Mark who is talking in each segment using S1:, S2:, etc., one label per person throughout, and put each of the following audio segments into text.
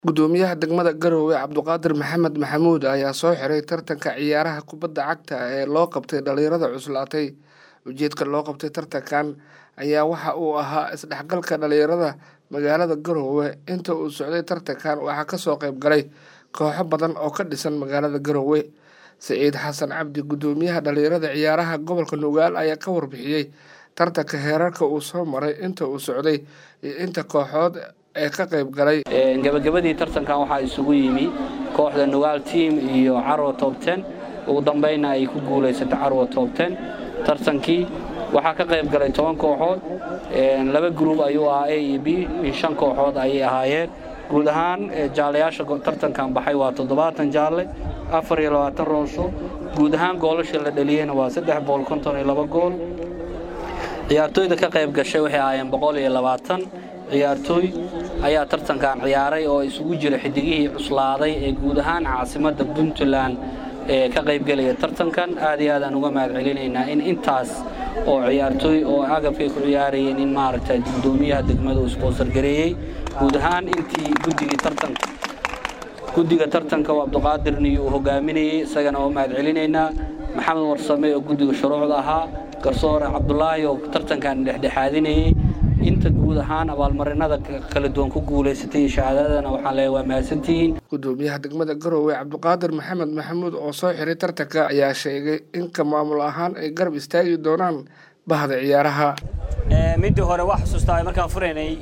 S1: Gudoomiyaha degmada Garowe Cabduqaadir Maxamed Maxamuud ayaa soo xiray tartanka ciyaaraha kubadda cagta ee loo qabtay dhalinyarada cuslaatay. Ujeedka loo qabtay tartankan ayaa waxa uu ahaa isdhexgalka dhalinyarada magaalada Garowe. Inta uu socday tartankan waxaa kasoo qayb galay kooxo badan oo ka dhisan magaalada Garowe. Saciid Xasan Cabdi gudoomiyaha dhalinyarada ciyaaraha gobolka Nugaal ayaa ka warbixiyey tartanka heerarka uu soo maray inta uu socday iyo inta kooxood ee ka qayb galay.
S2: gabagabadii tartankan waxaa isugu yimi kooxda nugaal team iyo carwo top ten ugu dambayna ay ku guulaysatay carwo top ten tartankii waxaa ka qayb galay toban kooxood laba gruub ayuu ahaa a iyo b iyo shan kooxood ayay ahaayeen guud ahaan jaalayaasha tartankan baxay waa toddobaatan jaalle afar iyo labaatan roosho guud ahaan goolasha la dhaliyeyna waa saddex boqol konton iyo laba gool ciyaartooyda ka qayb gashay waxay ahaayeen boqol iyo labaatan ciyaartooy ayaa tartankan ciyaaray oo isugu jira xidigihii cuslaaday ee guud ahaan caasimadda puntland ee ka qaybgelaya tartankan aad iyo aadaan uga mahad celinaynaa in intaas oo ciyaartooy oo agabkay ku ciyaarayeen in maaragta gudoomiyaha degmada uu isboonsar gareeyey guud ahaan intii guddigii tartanka guddiga tartanka oo cabduqaadirni uu hogaaminayey isagana oo mahad celinaynaa maxamed warsame oo guddiga shuruucda ahaa garsoore cabdulaahi oo tartankan dhexdhexaadinayey inta guud ahaan abaalmarinada kala duwan ku guulaysatay shahaadadana waxaan leeyahay waa mahadsantihiin
S1: gudoomiyaha degmada garowe cabduqaadir maxamed maxamuud oo soo xiray tartanka ayaa sheegay in ka maamul ahaan ay garab istaagi doonaan bahda ciyaaraha
S3: midii hore waa xusuustaa markaan furaynay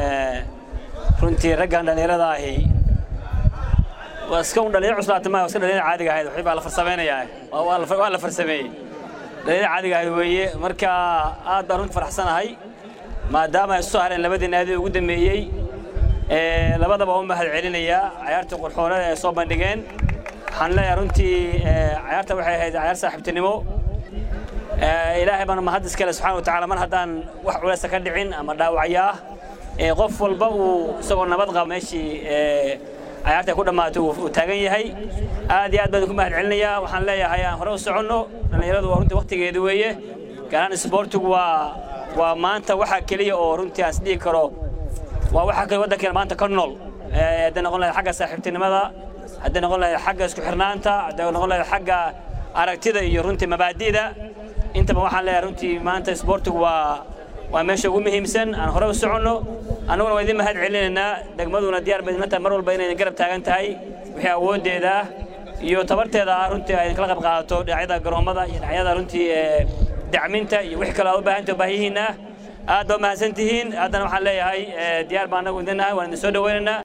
S3: runtii raggan dhallinyarada ahi waa iska un dhalinyar cuslaatay maa iska dhalinyar caadiga ahayd waxbaa la farsameynayaa waa la farsameeyey dhalinyar caadiga ahayd weeye marka aad baan runtii faraxsanahay maadaama ay soo hareen labadii naadi ugu dambeeyey labadaba u mahad celinayaa cayaartii qurxoonada ay soo bandhigeen waxaan leeyahay runtii cayaarta waxay ahayd cayaar saaxiibtinimo ilaahay bana mahad iskale subxaana wa tacaala mar haddaan wax culeysa ka dhicin ama dhaawacyaa qof walba uu isagoo nabad qaba meeshii cayaarta ku dhammaatay uu taagan yahay aad iyo aad baan ku mahad celinayaa waxaan leeyahay aan hore u soconno dhallinyaradu waa runtii waktigeedu weeye gaaraan isboortigu waa waa maanta waxaa keliya oo runtii aan isdhihi karo waa waxa kale waddankeena maanta ka nool hadday noqon lahayd xagga saaxiibtinimada hadday noqon lahayd xagga isku xirnaanta hadday noqon lahayd xagga aragtida iyo runtii mabaadi'da intaba waxaan leeyahay runtii maanta isboortigu waa waa meesha ugu muhiimsan aan hore u soconno annaguna waa idin mahad celinaynaa degmaduna diyaar bay idinla tahay mar walba inay garab taagan tahay wixii awooddeeda iyo tabarteeda ah runtii ay kala qayb qaadato dhinacyada garoommada iyo dhinacyada runtii dacminta iyo wixii kale aad u baahanta baahiyihiinna aad baa mahadsan tihiin haddana waxaan leeyahay diyaar baa annagu idin nahay waan idin soo dhawaynaynaa